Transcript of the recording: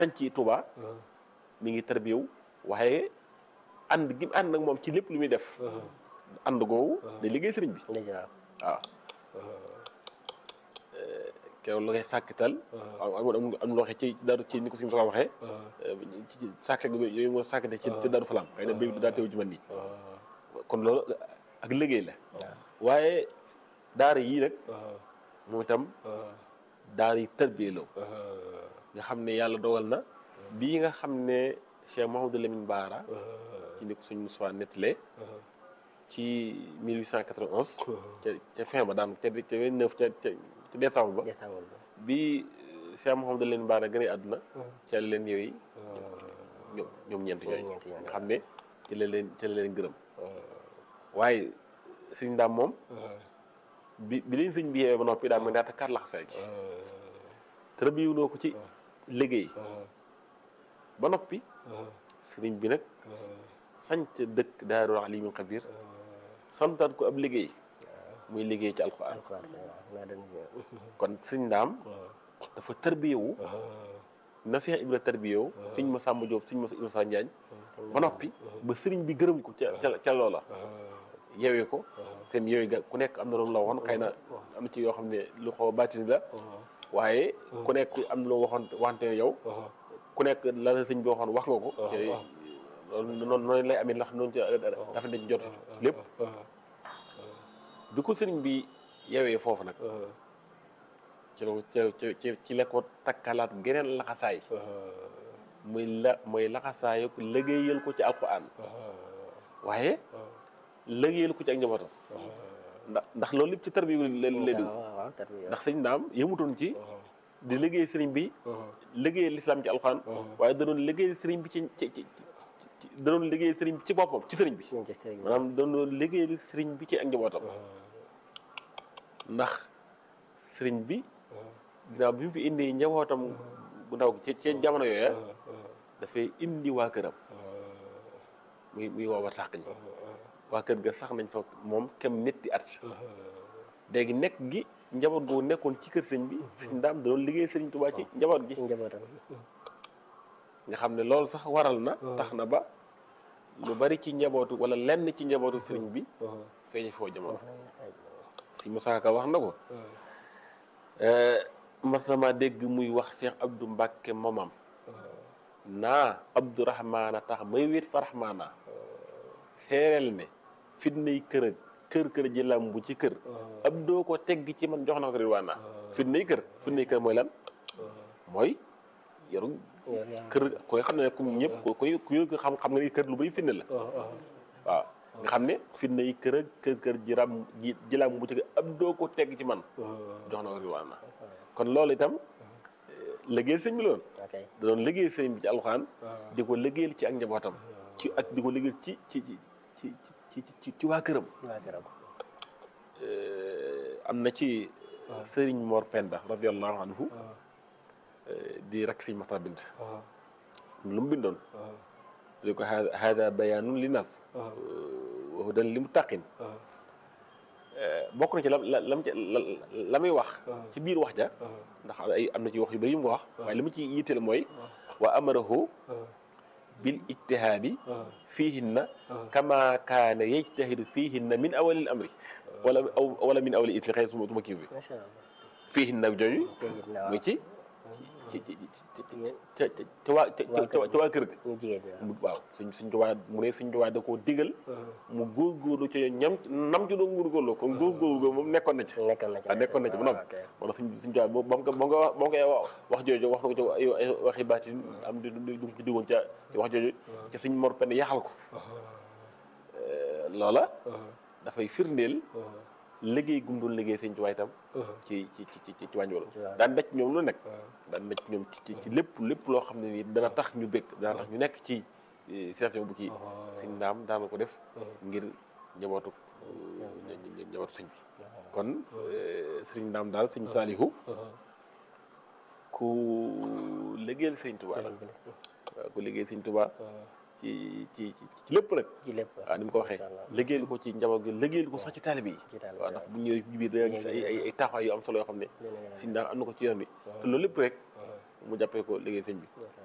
sañ ci Touba mi ngi tarbiyewu waaye ànd gi mu ànd nag moom ci lépp lu muy def ànd googu day liggéey sëriñ bi dëgg la waaw keroog la koy sàkkital am am am loo waxee ci daru ci ni ko suñu soo waxee ci sàkk yooyu moo sàkkite ci ci daru salaam xëy na béy daa teew ci man nii kon loolu ak liggéey la waaye daara yii nag moom itam daara yi tarbiyee la nga xam ne yàlla dogal na bii nga xam ne Cheikh Mouhamadou Lamine Baara ci ni ko suñu Moussa nettalee ci 1891 ca ca fin ba daan ca ca 29 ca ca ca décembre ba décembre ba bi Cheikh Mouhamadou Lamine Baara gën a àdduna ca la leen yooyu ñoom ñoom ñeent ñoom yooyu ñeent ñooñu. nga xam ne ci la leen ci la leen gërëm waaye sëñ daam moom bi bi leen sëñ bi yeewee ba noppi daal ma naata kar laxasaay gi tërbiwuloo ko ci liggéey ba noppi sëriñ bi nag sanc dëkk Daaru Alimul Xabiir santaat ko ab liggéey muy liggéey ci alxuraan alxuraan naa doon kon sëñ daam dafa tërbiyewu na Seex Ibra tërbiyewu sëñ ma Sàmba Jóob sëñ ma Ibra Sa Njaañ ba noppi ba sëriñ bi gërëm ko ca ca ca loola yewee ko seen yooyu ga ku nekk am na loolu la waxoon xëy na am na ci yoo xam ne lu xaw a bàttin la waaye ku nekk am na loo waxoon waxante ne yow ku nekk la la sëñ bi waxoon wax nga ko te loolu noonu noonu lay amee ndax noonu ci dafa dañ jot lépp bi ko sëriñ bi yewee foofu nag ci la ko ci ci ci la ko takkalaat geneen laxasaay muy la mooy laxasaay ko liggéeyal ko ci alquran waaye liggéeyal ko ci ak njabootam ndax ndax loolu lépp ci tarbi la lay dugg waaw waaw tarbiya ndax sëñ daam yëmutoon ci di liggéey sëriñ bi liggéeyal lislaam ci alquran waaye da doon liggéeyal sëriñ bi ci ci ci ci da doon liggéeyal sëriñ bi ci boppam ci sëriñ bi ñu ci sëriñ bi maanaam da doon liggéeyal sëriñ bi ci ak njabootam ndax sëriñ bi ginnaaw bi mu fi indi njabootam bu ndaw ci ci jamono yooya dafay indi waa këram muy muy woowa sax ñi waa kër ga sax nañ fa moom kem netti at léegi nekk gi njaboot googu nekkoon ci kër sëñ bi sëñ daam da doon liggéey sëriñ Tuubaa ci njaboot gi ci njabootam nga xam ne loolu sax waral na tax na ba lu bari ci njabootu wala lenn ci njabootu sëriñ bi feeñ foo jamono si Musaa Ka wax na ko mas na maa dégg muy wax Cheikh Abdou Mbàkke momam naa Abdourahmaana tax may wéet fa Rahmaana seereel ne fitnay kër ak kër kër ji lam bu ci kër ab doo ko tegg ci man jox na ko ridwaana fitnay kër fitnay kër mooy lan mooy yoru kër koy xam ne ku ñëpp ko koy ku yëg xam xam nga ni kër lu bay fitne la waaw nga xam ne fitna yi kër ak kër kër ji ram ji ji lam bu ci kër ab doo ko tegg ci man jox na ko ridwaana kon loolu itam liggéey sëñ bi loon ok da doon liggéey sëñ bi ci alxuraan di ko liggéeyal ci ak njabootam ci ak di ko liggéeyal ci ci ci ci ci ci ci waa këram waa këram am na ci sëriñ Mor Penda radiallahu anhu di rak sëñ Maxtar Bint lu mu bindoon di ko ha- hada bayaanun li nas wa hudan li mu taqin bokk na ci la la lam ca la la muy wax ci biir wax ja ndax ay am na ci wax yu bëri yu mu ko wax waaye li mu ci yitteel mooy wa amarahu bil ijtihaadi fiihinna kama kaana yajtahidu fiihinna min awalil amri wala aw wala min awalil isli xëy suma suma kii bi macha allah fiihinna jooju tegit na muy waaw ci ci ci ci ca ca ca waa ca ca ca waa kër ga ñu jigéen ñi mu waaw suñ suñ tuwaa mu ne suñ tuwaa da koo digal mu góorgóorlu ci ñam nam ci doon góorgóorlu kon góorgóorlu go moom nekkoon na ci waaw nekkoon na ci waaw nekkoon na ci ba noppi ok moo tax suñ suñ tuwaa ba mu ko ba mu ko wax ba mu koy wax wax jooju wax na ko ci ay ay waxi baati am di du du ci duggoon ca ci wax jooju ca suñ mor penn yaxal ko loola dafay firndeel liggéey gum doon liggéey sëñ tuwaa itam ci ci ci ci ci wàññi wala waaw. daan daj ñoom lu nekk daan daj ñoom ci ci ci lépp lépp loo xam ne nii dana tax ñu bëgg dana tax ñu nekk ci situation bu kii sëñ ndaam daana ko def ngir njabootu nja- njabootu sëñ bi kon sëriñ ndaam daal sëñ saalihu ku liggéeyal sëñ Tuubaa la waaw ku liggéeyal sëñ Tuubaa ci ci ci ci lépp rek ci lépp waaw ni mu ko waxee Macha Allah. liggéeyal ko ci njaboot gi liggéeyal ko sax ci taalibe yi ci taalibe waaw ndax bu ñëwee ci biir da nga gis ay ay ay taxawaay yu am solo yoo xam ne Dina- sëñ ndaam am na ko ci yoon bi te loolu lépp rek mu jàppee ko liggéey sëñ bi ok